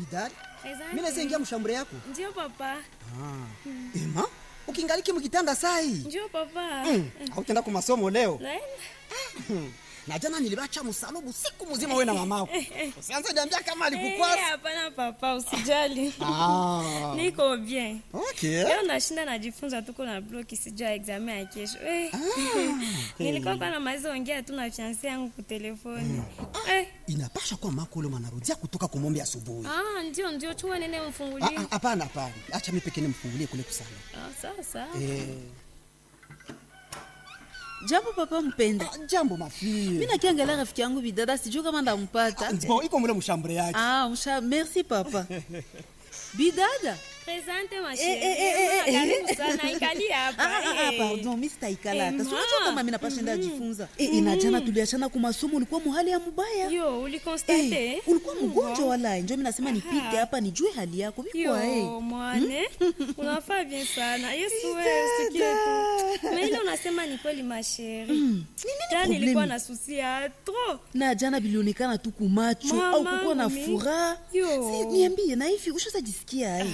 bidari Asante. mi naweza ingia mshambure yako Ndio papa. ema ukingaliki mkitanda sai Ndio papa. mm. autenda ku masomo leo Naenda. na jana nilibacha msalubu siku mzima we na mamako usianze niambia kama Eh, alikukwasa hapana papa, usijali. ah. Niko bien. okay. Leo nashinda najifunza tuko na bloki sijua examen ya kesho. Eh. Nilikuwa kwa na maizo ongea tu na fiancé yangu kwa telefoni. Eh. inapasha kuwa mako ule mwanarudia kutoka kumombe asubuhi Ah, ndio ndio chua nene Ah, mfungulie. ah, hapana hapana acha mi pekee nimfungulie kule kusana Ah, sawa sawa. eh. jambo papa mpenda ah, jambo mafie mi nakiangalia rafiki yangu bidada sijuu kama ndampata bon iko mule mshambure yake ah, msha merci papa bidada Presente ma Eh, eh, eh, eh, chérie. eh. Karibu sana ikali hapa. Ah, ah, ah, eh. pardon mi sitaikala hata Eh, sinajua ma. kama mi napashenda ajifunza Eh, eh, na jana tuliachana kwa masomo ulikuwa muhali ya mubaya Yo, ulikonstate? Eh, ulikuwa mgonjwa wala njo mi nasema nipite hapa nijue hali yako vikwa Yo, mwane unafaa bien sana yesu wewe usikie tu na ile unasema ni kweli masheri ta problemi? nilikuwa na susi ya tro na jana bilionekana tu kumacho Mama, au kukuwa na mi- furaha Yo. Si, niambie na hivi ushaza jisikia ai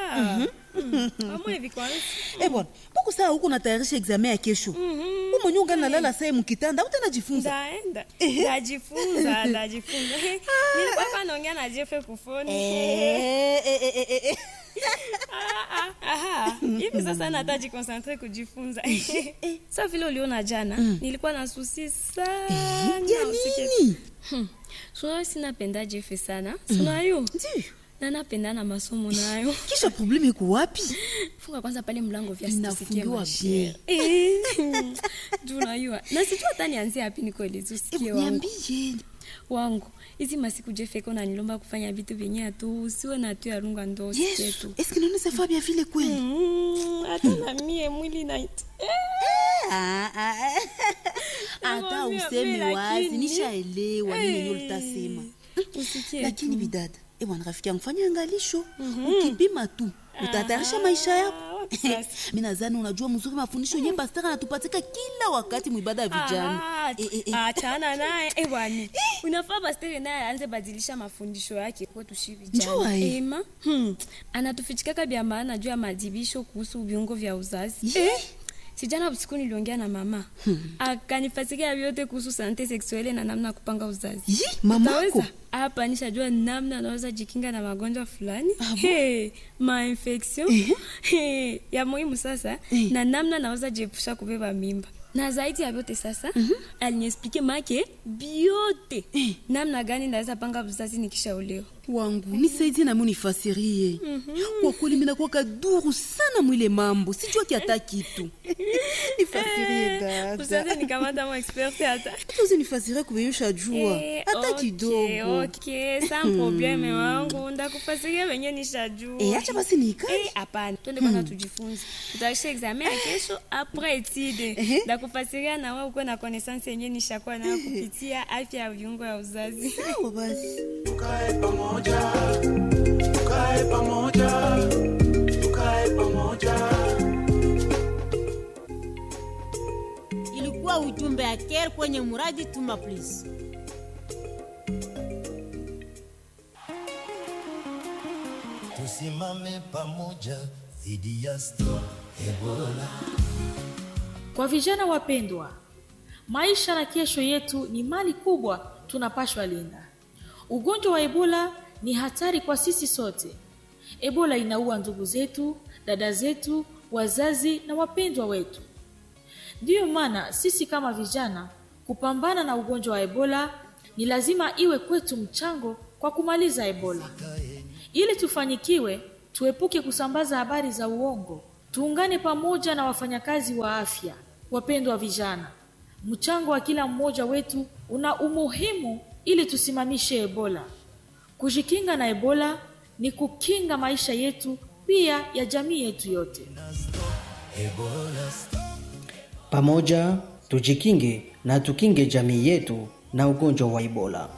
amwe hivi kwanza Eh bwana, mbona saa huko natayarisha examen ya kesho? Mhm. Wewe mwenyewe ungana nalala saa mkitanda, utajifunza. ndaenda ndajifunza ndajifunza nilikuwa hapa naongea na jefe kufoni Eh, eh, eh, eh, eh. Ah, ah, aha. hivi sasa nata jikonsentre kujifunza sa vile uliona jana nilikuwa na susi sana Ya usikie nini? sunayo sinapenda jefe sana sunayo Ndio. na napenda na masomo nayo Kisha probleme iko wapi? funga kwanza pale mlango vya Inafungiwa bien. tunayua na sijua hata nianzie hapi nikwelezi usikie Eh, wangu Niambie. wangu hizi masiku jefeko nanilomba kufanya vitu vyenye atu usiwe na tu yarunga ndo usikie Yesu, tu est-ce que nous savons bien vile kweli? Mm, hata na mie mwili nait Ah, ah, ah. Hata Nakwambia, useme mimi wazi, lakini- nishaelewa nini yenyewe ulitasema. usikie Lakini bidada, eh bwana rafiki yangu fanya angalisho. Ukipima tu, utatayarisha maisha yako. Ah, wapi sasa? mi nadhani unajua mzuri mafundisho yenye pastor anatupatika kila wakati mwibada ya vijana Ah, Eh, eh, eh. achana naye ewani unafaa pastere naye aanze badilisha mafundisho yake kwetu shi Njua, vijana eh. ema hmm. anatufichikaka vya maana juu ya madibisho kuhusu viungo vya uzazi Ye. sijana usiku niliongea na mama akanifasikia vyote kuhusu sante seksuele na namna ya kupanga uzazi Yi, mamako Utaweza? hapa nishajua namna anaweza jikinga na magonjwa fulani hey, mainfection hey, ya muhimu sasa Eh. na namna naweza jiepusha kubeba mimba na zaidi ya vyote sasa aliniexplike make biote namna gani naweza panga uzazi nikishaolewa wangu nisaidie nami unifasirie kwa kweli minakuwa kaduru sana mwile mambo sijua kiata kitu nifasirie usaze dada nikamata mo experte hata tuzi nifasirie kuvenyosha jua Eh, hata okay, kidogo okay, sans probleme wangu ndakufasiria venye nishajua Eh, acha basi nikae Eh, hapana twende kwanza tujifunze tutaisha examen ya kesho apres etide ndakufasiria na wewe ukuwe na connaissance yenye nishakuwa nayo kupitia afya ya viungo ya uzazi sawa basi tukae pamoja tukae pamoja tukae pamoja ilikuwa ujumbe ya care kwenye muradi tuma please tusimame pamoja dhidi ya Stop Ebola. Kwa vijana wapendwa, maisha na kesho yetu ni mali kubwa tunapashwa linda. Ugonjwa wa Ebola ni hatari kwa sisi sote. Ebola inaua ndugu zetu, dada zetu, wazazi na wapendwa wetu. Ndiyo maana sisi kama vijana kupambana na ugonjwa wa Ebola ni lazima iwe kwetu mchango kwa kumaliza Ebola. Ili tufanikiwe, tuepuke kusambaza habari za uongo. Tuungane pamoja na wafanyakazi wa afya. Wapendwa vijana, mchango wa kila mmoja wetu una umuhimu ili tusimamishe Ebola. Kujikinga na Ebola ni kukinga maisha yetu pia ya jamii yetu yote. Pamoja tujikinge na tukinge jamii yetu na ugonjwa wa Ebola.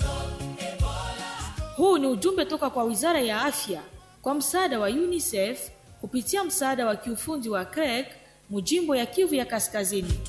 Huu ni ujumbe toka kwa Wizara ya Afya kwa msaada wa UNICEF kupitia msaada wa kiufundi wa CREC mujimbo ya Kivu ya Kaskazini.